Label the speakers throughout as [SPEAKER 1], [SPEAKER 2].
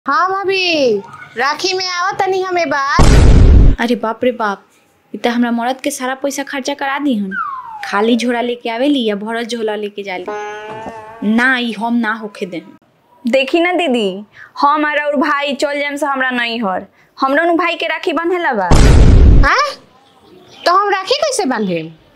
[SPEAKER 1] हाँ भाभी राखी में आवत तनी हमें बात
[SPEAKER 2] अरे बाप रे बाप इ त हमरा मरद के सारा पैसा खर्चा करा दी हन खाली झोला लेके आवेली या भरत झोला लेके जाली ना ई हम ना होखे दे
[SPEAKER 3] देखी ना दीदी हम और और भाई चल जाम से हमरा नहीं हर हमरा नु भाई के राखी बंधेला बा
[SPEAKER 1] हाँ तो हम राखी कैसे बांधे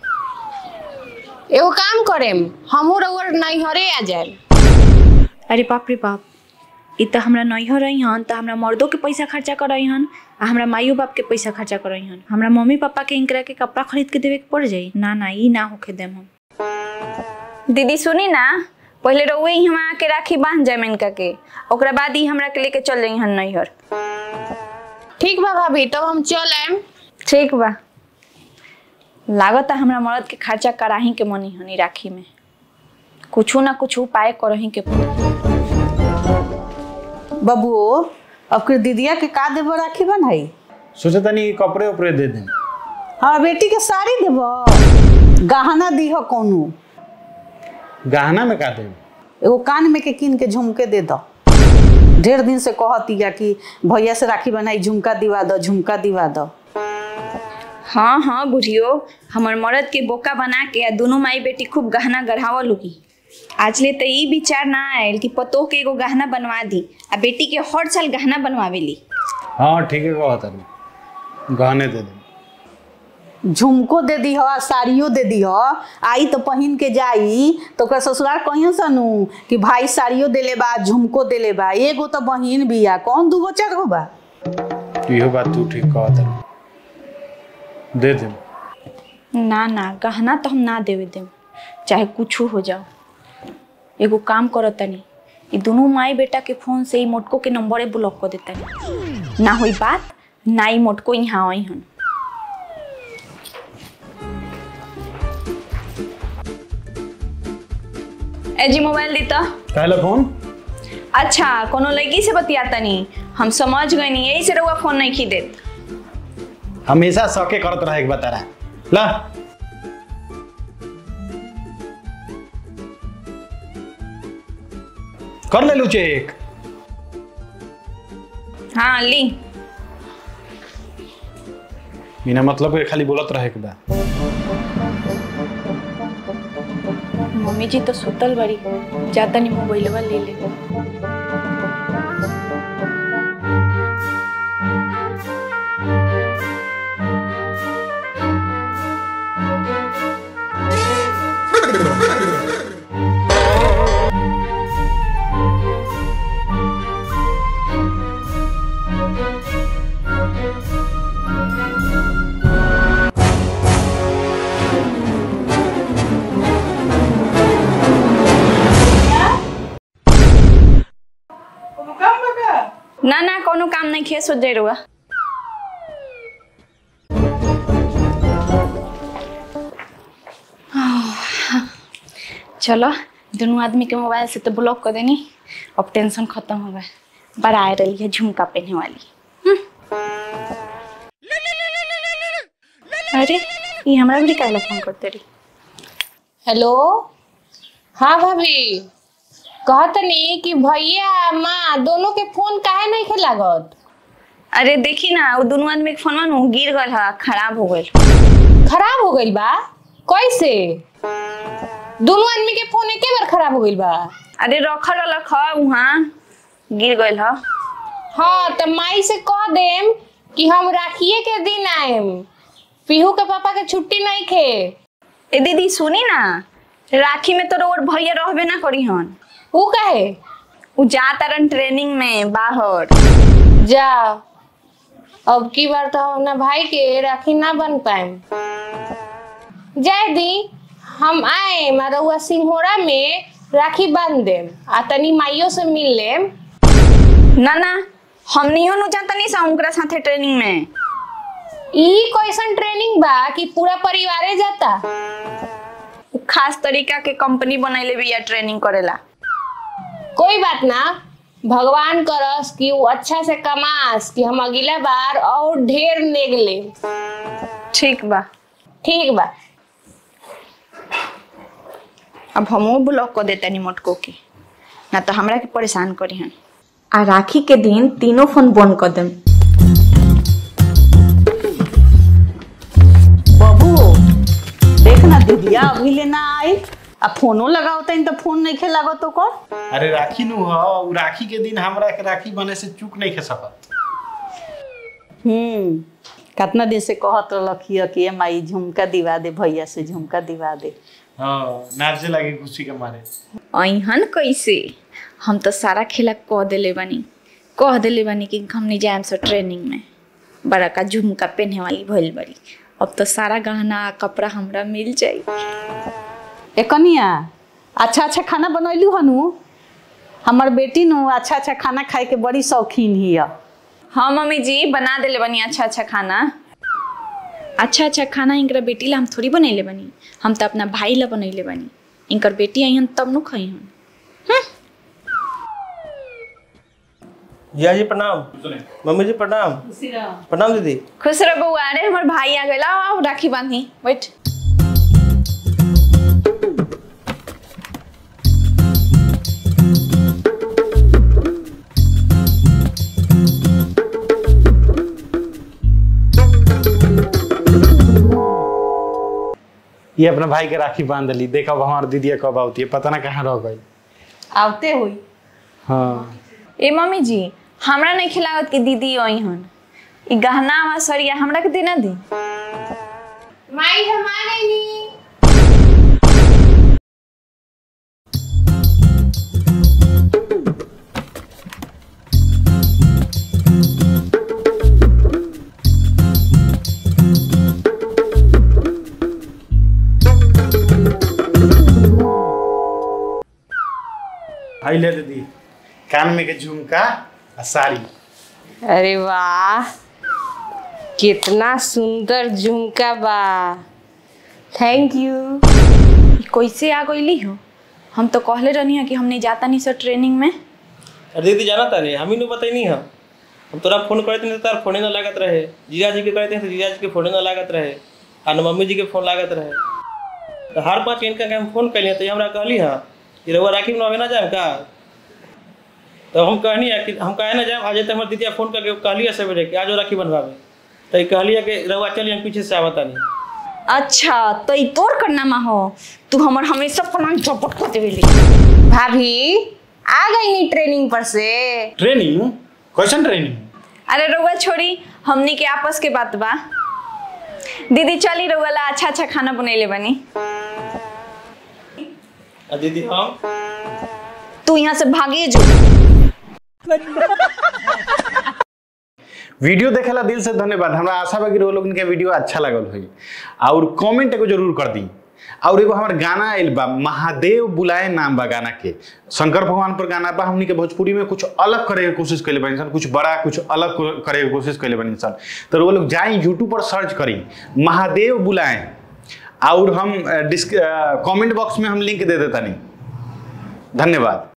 [SPEAKER 1] एगो काम करेम हमहू रउर नैहरे आ जाए
[SPEAKER 2] अरे बाप रे बाप इ त हमरा नैहर रही हन त हमरा मर्दों के पैसा खर्चा करई हन आ हमरा माइयो बाप के पैसा खर्चा करई हन हमरा मम्मी पापा के इनकरा के कपड़ा खरीद के देवे के पड़ जाई ना ना ई ना होखे देम हम
[SPEAKER 3] दीदी सुनी ना पहले रउए ही हम आके राखी बांध जाए इनका के ओकरा बाद ही हमरा के लेके चल जाई हन नैहर
[SPEAKER 1] ठीक बा भाभी तब हम चल आएम
[SPEAKER 3] ठीक बा लागत है हमरा मर्द के खर्चा कराही के मनी हनी राखी में कुछ ना कुछ उपाय करही के पड़ी
[SPEAKER 4] बबुओ अब के दीदिया के का देबो राखी बन्हाई
[SPEAKER 5] सोचे तनी कपड़े उपड़े दे दें
[SPEAKER 4] हाँ बेटी के साड़ी देबो गहना दीह कोनो
[SPEAKER 5] गहना में का दें
[SPEAKER 4] एगो कान में के कीन के झुमके दे दो ढेर दिन से कहतिया कि भैया से राखी बनाई झुमका दिवा दो झुमका दिवा दो
[SPEAKER 3] हाँ हाँ बुढ़ियो हमर मर्द के बोका बना के आ दोनों माई बेटी खूब गहना गढ़ावल होगी आज ले तो ई विचार ना आयल कि पतोह के एगो गहना बनवा दी आ बेटी के हर साल गहना बनवावेली
[SPEAKER 5] हाँ ठीक है कहा तनी गहने दे दें
[SPEAKER 4] झुमको दे दी आ साड़ियो दे दी आई तो पहिन के जाई तो ओकर ससुराल कहियो सनू कि भाई साड़ियो देले बा झुमको देले बा एगो तो बहिन बिया कौन दूगो चार गो बा
[SPEAKER 5] इहो बात तू ठीक कहा तनी दे दें
[SPEAKER 2] ना ना गहना तो हम ना देवे देम चाहे कुछ हो जाओ एगो काम करो तनी ई दोनों माई बेटा के फोन से ई मोटको के नंबरे ब्लॉक कर देता ना होई बात ना ई मोटको यहाँ आई हन
[SPEAKER 3] ए जी मोबाइल दी तो
[SPEAKER 5] कहला फोन
[SPEAKER 3] अच्छा कोनो लड़की से बतियाता नहीं हम समझ गए नहीं यही से रउआ फोन नहीं खी देत
[SPEAKER 5] हमेशा सके करत रहे के बता रहा ला कर ले लू चेक
[SPEAKER 3] हाँ ली
[SPEAKER 5] बिना मतलब के खाली बोलत रहे के बा
[SPEAKER 2] मम्मी जी तो सुतल बड़ी जाता नहीं मोबाइलवा ले ले
[SPEAKER 3] ना ना कोनो काम नहीं खे सोच जाए रउआ
[SPEAKER 2] चलो दोनों आदमी के मोबाइल से तो ब्लॉक कर देनी अब टेंशन खत्म हो गए बड़ा आ रही है झुमका पहने वाली हम्म। अरे ये हमरा भी काहे ला फोन करते रही
[SPEAKER 1] हेलो हाँ भाभी कहतनी कि भैया माँ दोनों के फोन काहे नहीं खे लागत
[SPEAKER 3] अरे देखी ना वो दोनों आदमी के फोन नु गिर गल है खराब हो गल
[SPEAKER 1] खराब हो गइल बा कैसे दोनों आदमी के फोन एके बार खराब हो गइल बा
[SPEAKER 3] अरे रखल रख वहाँ गिर गल है
[SPEAKER 1] हाँ तो माई से कह देम कि हम राखिए के दिन आएम पीहू के पापा के छुट्टी नहीं खे
[SPEAKER 3] ए दीदी सुनी ना राखी में तो रोड भैया रहबे ना करी हन
[SPEAKER 1] ऊ कहे
[SPEAKER 3] उ जा तारन ट्रेनिंग में बाहर
[SPEAKER 1] जा अब की बार तो हम ना भाई के राखी ना बन पाएम जाए दी हम आए रउआ सिंहोरा में राखी बांध देम आ तनी माइयो से मिल लेम
[SPEAKER 3] ना ना हमनियो नु जाता नहीं सा उनकरा साथे ट्रेनिंग में
[SPEAKER 1] ई कैसन ट्रेनिंग बा कि पूरा परिवारे जाता
[SPEAKER 3] उ खास तरीका के कंपनी बनैले बिया ट्रेनिंग करेला
[SPEAKER 1] कोई बात ना भगवान करस कि वो अच्छा से कमास कि हम अगला बार और ढेर नेग ले
[SPEAKER 3] ठीक बा
[SPEAKER 1] ठीक बा
[SPEAKER 2] अब हमो ब्लॉक कर देता मोटको के ना तो हमरा के परेशान करी हन आ राखी के दिन तीनों फोन बंद कर देम
[SPEAKER 4] बबू देख ना दीदिया अभी लेना आई आ फोनो लगाओ तनी तो फोन नहीं खे लागो तो कर
[SPEAKER 5] अरे राखी नु ह उ राखी के दिन हमरा के राखी बने से चूक नहीं खे सकत
[SPEAKER 4] हम्म कितना दिन से कहत रखिए कि ए माई झुमका दिवा दे भैया से झुमका दिवा दे
[SPEAKER 5] हाँ नाचे लगी खुशी के मारे
[SPEAKER 2] अहन कैसे हम तो सारा खेला कह देले बानी कह देले बानी कि हमने जाए से ट्रेनिंग में बड़ा का झुमका पहने वाली भइल बड़ी अब तो सारा गहना कपड़ा हमरा मिल जाई
[SPEAKER 4] ए कनिया अच्छा अच्छा खाना बनैलू हनु हमर बेटी नु अच्छा अच्छा खाना खाए के बड़ी शौकीन हिया
[SPEAKER 2] हाँ मम्मी जी बना देले बनी अच्छा अच्छा खाना अच्छा अच्छा खाना इनकर बेटी ला हम थोड़ी बनैले बनी हम तो अपना भाई ला बनैले बनी इनकर बेटी अहन तब नु खई हम
[SPEAKER 6] जिया जी प्रणाम मम्मी जी प्रणाम प्रणाम दीदी
[SPEAKER 2] खुश रह बउआ अरे हमर भाई आ गइला आओ राखी बांधी बैठ
[SPEAKER 5] ये अपना भाई के राखी बांध ली देखा हमार दीदी कब आती है पता ना कहाँ रह गई
[SPEAKER 4] आवते हुई
[SPEAKER 5] हाँ
[SPEAKER 2] ए मम्मी जी हमरा नहीं खिलावत कि दीदी आई हन ई गहना वा सरिया हमरा के देना दी
[SPEAKER 1] माई हम आ गई नी
[SPEAKER 5] आई ले दीदी कान में के झुमका आ साड़ी
[SPEAKER 1] अरे वाह कितना सुंदर झुमका बा थैंक यू
[SPEAKER 2] ई कैसे आ गईली हो हम तो कहले रहनी है कि हम नहीं जाता नहीं सर ट्रेनिंग में
[SPEAKER 6] अरे दीदी जाना तारे हम ही नहीं बताई नहीं हम हम तोरा फोन करते नहीं तो तार फोने ना लागत रहे जीजा जी के करते तो जीजा जी के फोने ना लागत रहे आ न मम्मी जी के फोन लागत रहे तो हर पाँच इनका के हम फोन कैलिए तो ये हमरा कहली हाँ कि रउआ राखी बनावे ना जाए का तो हम कहनी है कि हम कहे ना जाए आज तो हमारे दीदिया फोन करके कहली है सवेरे कि आज वो राखी बनवावे तो ये कहली है कि रउआ चलिए हम पीछे से आवता नहीं
[SPEAKER 2] अच्छा तो ई तोर करना हो तू हमर हमेशा प्लान चौपट कर देवेली
[SPEAKER 1] भाभी आ गई नी ट्रेनिंग पर से
[SPEAKER 5] ट्रेनिंग क्वेश्चन ट्रेनिंग
[SPEAKER 2] अरे रउआ छोड़ी हमनी के आपस के बात बा दीदी चली रउआ ला अच्छा अच्छा खाना बनैले बनी
[SPEAKER 6] आ दीदी हम
[SPEAKER 2] तू यहाँ से भागिए जो
[SPEAKER 5] वीडियो देखेला दिल से धन्यवाद हमरा आशा बा कि वो लोगन के वीडियो अच्छा लगल होई और कमेंट एगो जरूर कर दी और एगो हमार गाना आइल बा महादेव बुलाए नाम बा गाना के शंकर भगवान पर गाना बा हमनी के भोजपुरी में कुछ अलग करे के कोशिश कैले बनी सन कुछ बड़ा कुछ अलग करे के कोशिश कैले बनी सन तो वो लोग जाए यूट्यूब पर सर्च करी महादेव बुलाए और हम कमेंट बॉक्स में हम लिंक दे देता नहीं धन्यवाद